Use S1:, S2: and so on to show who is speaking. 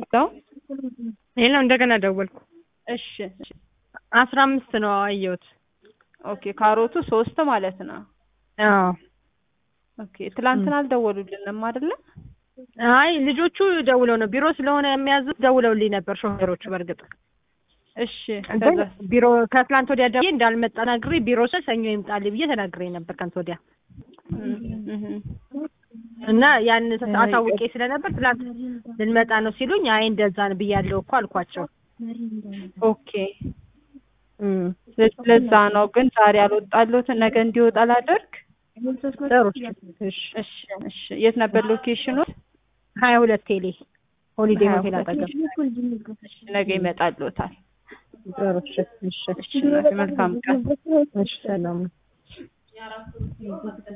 S1: ነው።
S2: ይሄ ነው እንደገና ደወልኩ።
S1: እሺ እሺ።
S2: አስራ አምስት ነው አየሁት።
S1: ኦኬ ካሮቱ ሶስት ማለት ነው።
S2: አዎ
S1: ኦኬ ትላንትና አልደወሉልንም አይደለ?
S2: አይ ልጆቹ ደውለው ነው ቢሮ ስለሆነ የሚያዙት ደውለውልኝ ነበር ሾፌሮቹ። በእርግጥ
S1: እሺ
S2: ግን
S1: ከዛ
S2: ቢሮ ከትላንት ወዲያ ደውዬ እንዳልመጣ ተናግሬ ቢሮ ስል ሰኞ ይምጣልኝ ብዬ ተናግሬ ነበር ከንት ወዲያ እና ያን አሳውቄ ስለነበር ትላንት ልንመጣ ነው ሲሉኝ አይ እንደዛ ነው ብያለሁ እኮ አልኳቸው።
S1: ኦኬ ለዛ ነው ግን ዛሬ አልወጣለሁትን ነገ እንዲወጣ ላደርግ።
S2: ጥሩ እሺ
S1: እሺ እሺ። የት ነበር ሎኬሽኑ?
S2: ሀያ ሁለት ቴሌ ሆሊዴ
S1: ሀያ
S2: ሆቴል
S1: ሁለት
S2: አጠገብ
S1: እሺ፣ ነገ ይመጣልዎታል።
S2: ጥሩ እሺ እሺ
S1: እሺ እናቴ፣ መልካም ቀን።
S2: እሺ ሰላም